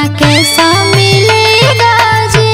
दुल्हा कैसा मिलेगा जी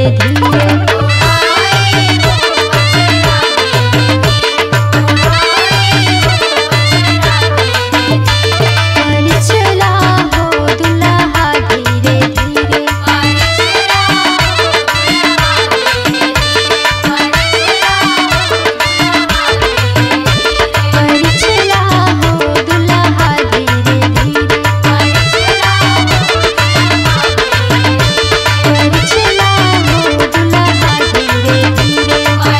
धीरे पर चला हो दुल्हा धीरे धीरे पर चला हो दुल्हा धीरे धीरे पर चला हो दुल्हा धीरे धीरे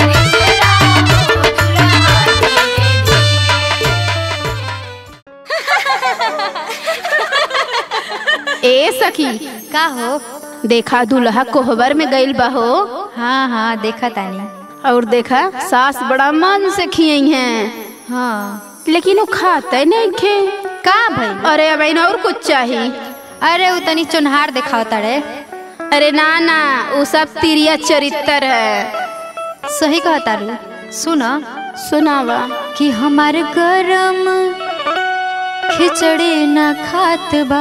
ए सखी का हो देखा दुल्हा कोहबर में गइल बा हो हाँ हाँ देखा तानी और देखा सास बड़ा मन से खियई हैं हाँ लेकिन वो खाते नहीं खे का भाई अरे अब इन और कुछ चाहिए अरे उ तनी चुनहार दिखाओ तारे अरे ना ना वो सब तिरिया चरित्र है सही कहा तारू सुन सुनावा कि हमार गरम खिचड़ी ना खात बा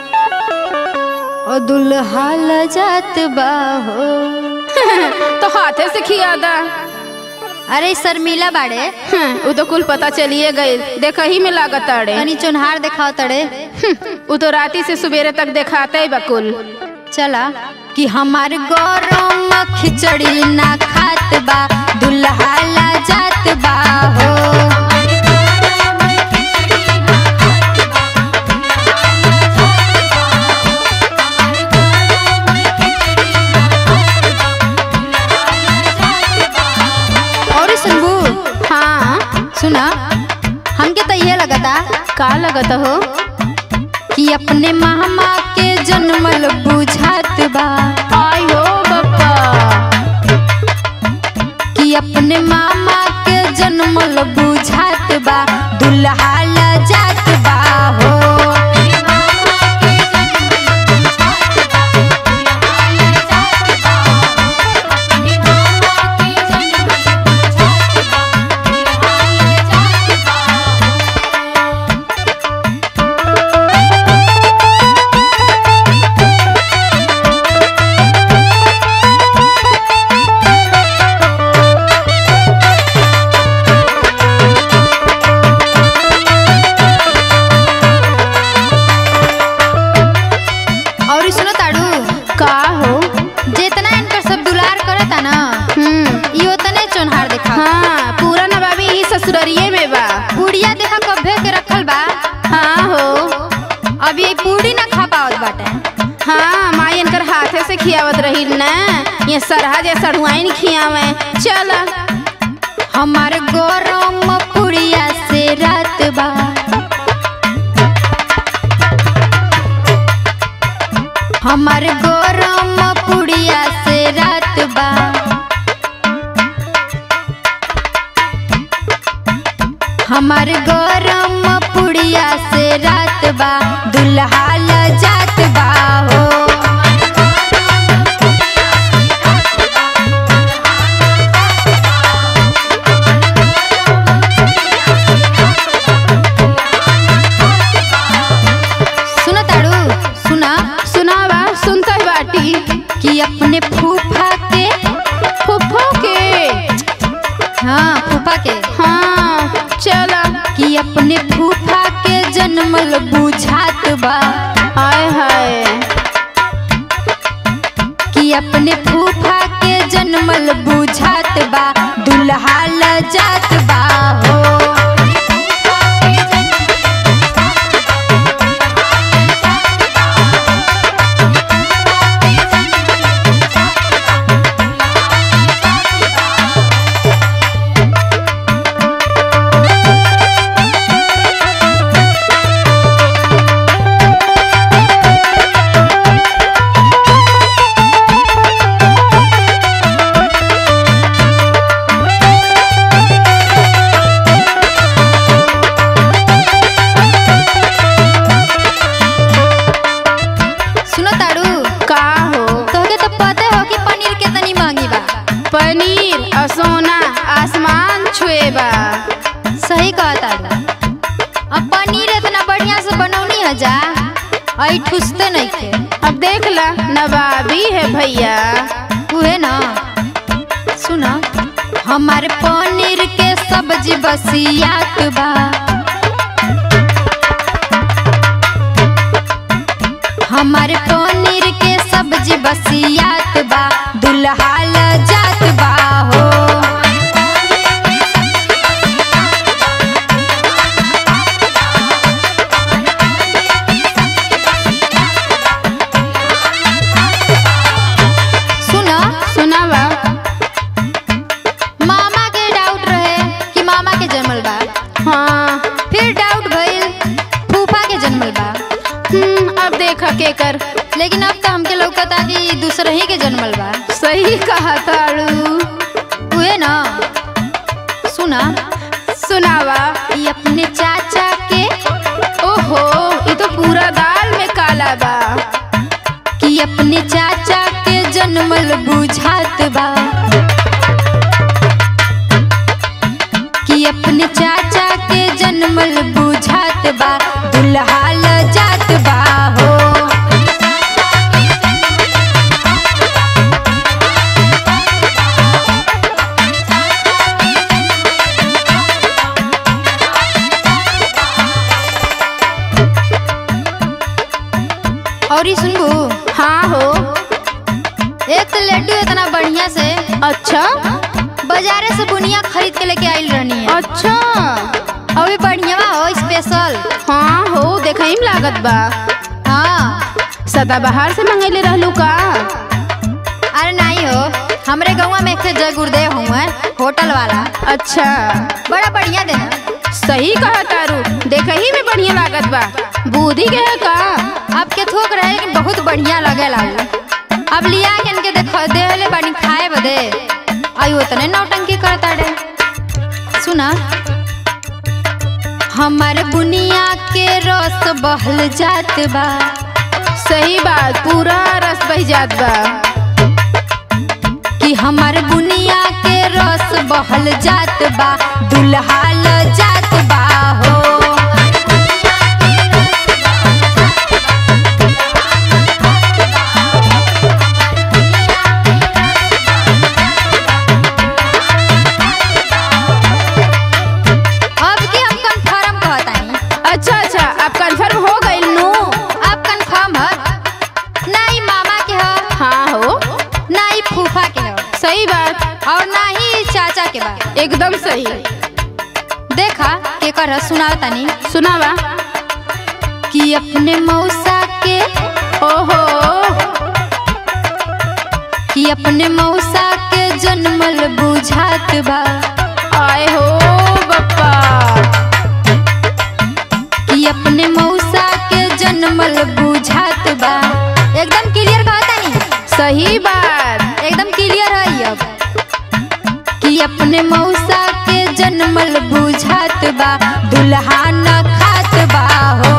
और दुल्हा ल जात बा हो तो हाथे से खिया दा अरे शर्मिला बाड़े हं, वो तो कुल पता चलिए गए देखा ही में लागत अड़े तनी चुनहार दिखाओ तड़े वो तो राती से सवेरे तक दिखाते ही बकुल चला कि हमार गरम खिचड़ी ना खात बा दुल्हा ला जात बा हो और सुनबू हाँ सुना हमके तो ये लगता का लगत हो कि अपने मामा के जन्मल बुझात बा आई हो बप्पा कि अपने मामा के जन्मल बुझात बा दुल्हा ला जात बा हो और सुनो ताड़ू का हो जितना इनकर सब दुलार करता ना हम्म यो तने चोनहार देखा हाँ पूरा नवाबी ही ससुररिये में बा पूड़िया देखा कभे के रखल बा हाँ हो अभी ये पूड़ी ना खा पावत बाटे हाँ माई इनकर हाथे से खियावत रही न ये सरहा जे सढ़ुआइन खियावे चल हमार गरम पुड़िया से रात बा हमार गरम पुड़िया से रात बा हमार गरम पुड़िया से रात बा दुल्हा ल जात बा हो सुना ताड़ू सुना सुनावा सुनता ही बाटी कि अपने फूफा के फुफ्फो के हाँ फूफा के हाँ चल कि अपने फूफा के जन्मल बुझात बा हाय हाय कि अपने फूफा के जन्मल बुझात बा दुल्हा ल जात बा हो सुनो ताड़ू का हो तोहके तो पता हो कि पनीर कितनी महंगी बा पनीर और सोना आसमान छुए बा सही कहा ताड़ू अब पनीर इतना बढ़िया से बनौनी है जा आई ठुसते नहीं थे अब देख ला नवाबी है भैया उहे ना सुना हमारे पनीर के सब्जी बसियात बा हमारे पनीर के सब्जी बसियात बा दुल्हा ल जात बा हो सुना सुनावा मामा के डाउट रहे कि मामा के जन्मल बा हाँ फिर डाउट भइल फूफा के जन्मल बा हम्म, अब देखा के कर लेकिन अब तो हमके लौकता कि दूसरा ही के जन्मल बा सही कहा ताड़ू उहे ना सुना सुनावा ई अपने चाचा के ओहो ये तो पूरा दाल में काला बा कि अपने चाचा के जन्मल बुझात बा कि अपने चाचा के जन्मल बुझात बा दुल्हा ल जात बा हो और ई सुनबू हाँ हो एक तो लड्डू इतना बढ़िया से अच्छा बाजारे से बुनिया खरीद के लेके आइल रहनी है अच्छा अभी बढ़िया हो स्पेशल हाँ हो देखा ही लागत बा हाँ सदा बाहर से मंगैले रहलू का अरे नहीं हो हमरे गाँव में एक ठे जय गुरुदेव हुआ होटल वाला अच्छा बड़ा बढ़िया देना सही कहा तारू देखा ही में बढ़िया लागत बा बूढ़ी के है का आपके थोक रहे लेकिन बहुत बढ़िया लगे लागू अब लिया के इनके देखो देहले बानी खाए बदे आई उतने नौटंकी करता डे सुना हमारे बुनिया के रस बहल जात बा सही बात पूरा रस बह जात बा कि हमारे बुनिया के रस बहल जात बा दुल्हा ल जात बा हो अब की हम कंफर्म कहतानी अच्छा अच्छा अब कंफर्म हो गई नू अब कंफर्म है ना ही मामा के है हाँ हो ना ही फूफा के है सही बात और ना ही चाचा के बा एकदम सही देखा के कर सुनाओ तनी सुनावा कि अपने मौसा के ओहो कि अपने मौसा के जन्मल बुझात बा आए हो बप्पा कि अपने मौसा के जन्मल बुझात बा एकदम क्लियर कहता नहीं सही बात एकदम क्लियर है अब कि अपने मौसा के जन्मल बुझात बा दुल्हा न खात बा हो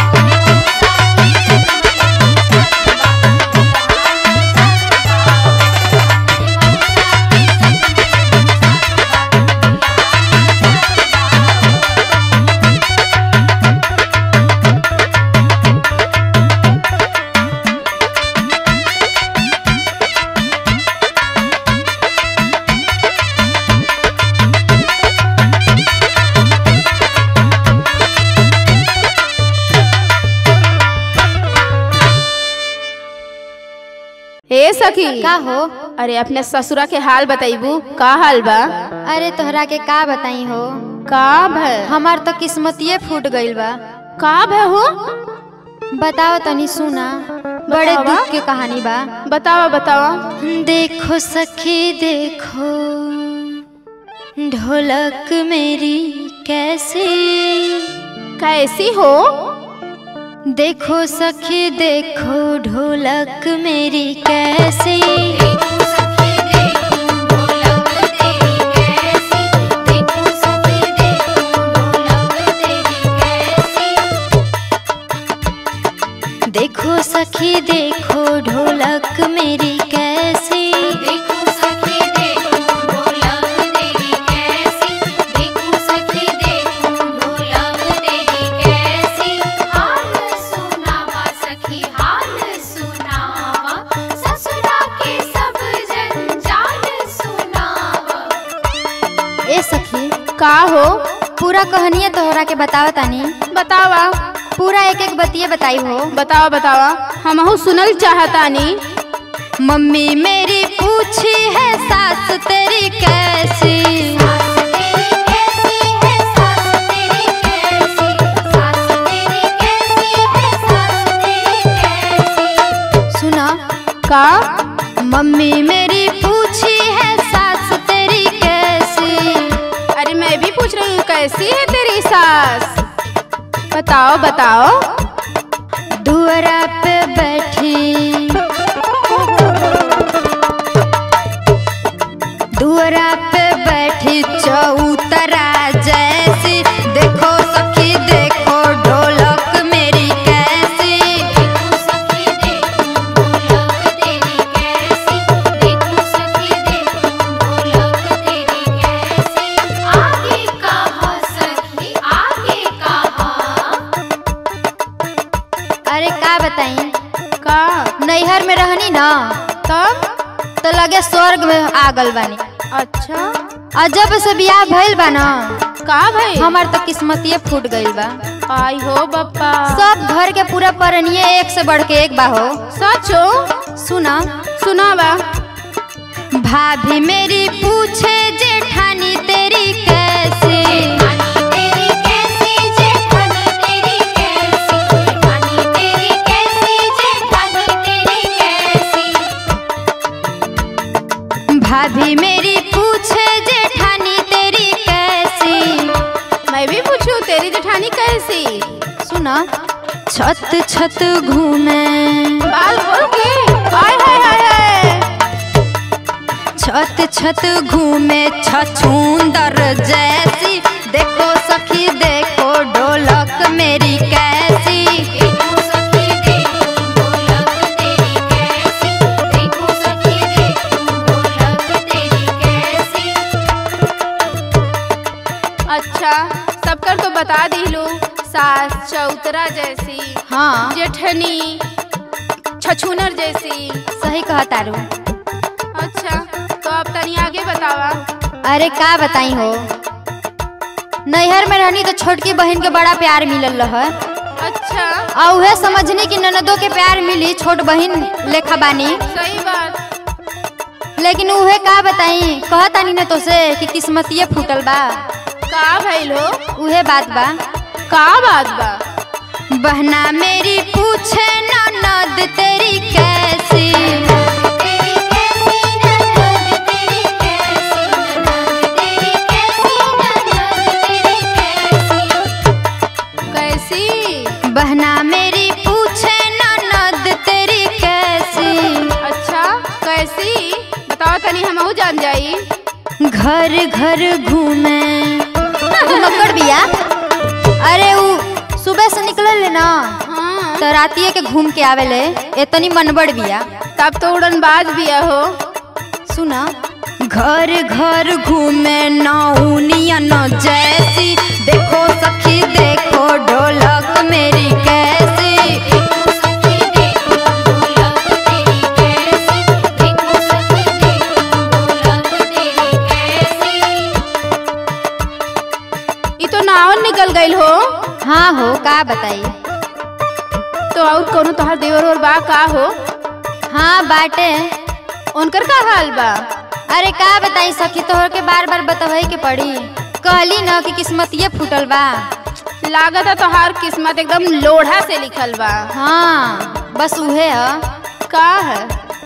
ए सखी का हो अरे अपने ससुरा के हाल बताइबू का हाल बा अरे तोहरा के का बताई हो का भय हमार तो किस्मतिये फूट गइल बा का भय हो बताओ तनी सुना बड़े बतावा। दुख के कहानी बा बतावा बतावा देखो सखी देखो ढोलक मेरी कैसी कैसी हो देखो सखी देखो ढोलक मेरी कैसी देखो सखी देखो ढोलक मेरी कैसी देखो सखी देखो ढोलक तेरी कैसी देखो सखी देखो ढोलक तेरी कैसी हाल सुनावा सखी हाल सुनावा ससुरा के सब जन का हो पूरा कहानिया तोहरा के बतावा तानी बतावा पूरा एक एक बतिये बताई हो बतावा बतावा हमहू सुनल चाहतानी मम्मी मेरी पूछी है सास तेरी कैसी सास तेरी कैसी है सास तेरी कैसी सास तेरी कैसी है सास तेरी कैसी सुना का मम्मी मेरी पूछी है सास तेरी कैसी अरे मैं भी पूछ रही हूँ कैसी है तेरी सास बताओ बताओ दुअरा पे बैठी दुअरा पे बैठी चौतरा जैसी देखो सखी देखो ढोलक मेरी कैसी देखो सखी देखो ढोलक तेरी कैसी देखो सखी देखो ढोलक तेरी कैसी आगे कहा सखी आगे कहा अरे का बताई का नैहर में रहनी ना तब तो लगे स्वर्ग में आ गल बानी अच्छा और जब से बियाह भइल बा ना का भाई हमार तो किस्मतिये फूट गइल बा आई हो बप्पा सब घर के पूरा परनिये एक से बढ़ के एक बा हो सचो सुना सुनावा भाभी मेरी पूछे जेठानी तेरी कैसी जेठानी तेरी कैसी जेठानी तेरी कैसी जेठानी तेरी कैसी जेठानी तेरी कैसी भाभी मेरी पूछे जेठानी तेरी कैसी मैं भी पूछूं तेरी जेठानी कैसी सुना छत छत घूमे बाल खोल के आय हाय हाय हाय छत छत घूमे छछूंदर जैसी देखो सखी देखो ढोलक मेरी कैसी देखो सखी देखो ढोलक तेरी कैसी देखो सखी देखो ढोलक तेरी कैसी अच्छा सबकर तो बता दिलू सास चौतरा जैसी हाँ जेठनी छछूनर जैसी सही कहा तारू अच्छा तो अब तनी आगे बतावा अरे का बताई हो नैहर में रहनी तो छोटकी बहन के बड़ा प्यार मिलल रह अच्छा और उहे समझनी कि ननदों के प्यार मिली छोट बहन लेखा बानी सही बात लेकिन उहे का बताई कहतानी न तो से कि किस्मतिये फूटल बा का भइल हो उहे बात बा का बात बा बहना मेरी पूछे ननद तेरी कैसी तेरी कैसी ननद तेरी कैसी ननद तेरी कैसी ननद तेरी कैसी कैसी बहना मेरी पूछे ननद तेरी कैसी अच्छा कैसी बताओ तनी हमहू जान जाई घर घर घूमे मकर बिया अरे उ सुबह से निकलल ना हाँ तो रातिए के घूम के आवेले एतनी मनबड़ बिया तब तो उड़न बाज बिया हो सुना घर घर घूमे नौनिया न जैसी देखो सखी देखो ढोलक मेरी कैसी देखो सखी देखो ढोलक तेरी कैसी देखो सखी देखो ढोलक तेरी कैसी ई तो नावन निकल गइल हो हाँ हो का बताई तो और कोनो तोहार देवर और बा का हो हाँ बाटे उनकर का हाल बा अरे का बताई सखी तोहर के बार बार बतवही के पड़ी कहली न कि किस्मतिये फूटल बा लागत है तोहार किस्मत एकदम लोढ़ा से लिखल बा हाँ बस उहे है का है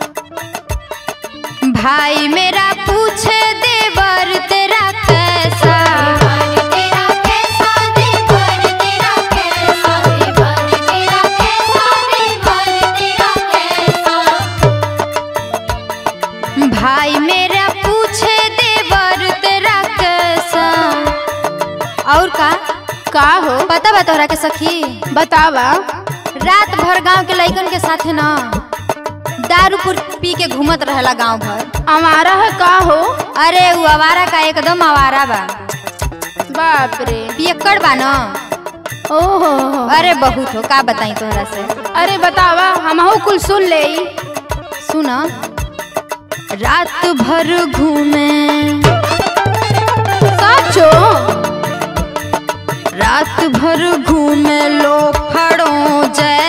भाई मेरा पूछे देवर तेरा कैसा देवर तेरा कैसा देवर तेरा कैसा देवर तेरा कैसा देवर तेरा कैसा भाई मेरा पूछे देवर तेरा कैसा और का का हो पता बा तोहरा के सखी बतावा रात भर गांव के लइकन के साथे ना दारू पुर पी के घूमत रहेला गांव भर हमारा है का हो अरे वो आवारा का एकदम आवारा बा बाप रे पियक्कड़ बा न ओहो अरे बहुत हो का बताई तोहरा से अरे बतावा हमहू कुल सुन ले सुना रात भर घूमे साचो रात भर घूमे लो फड़ो जय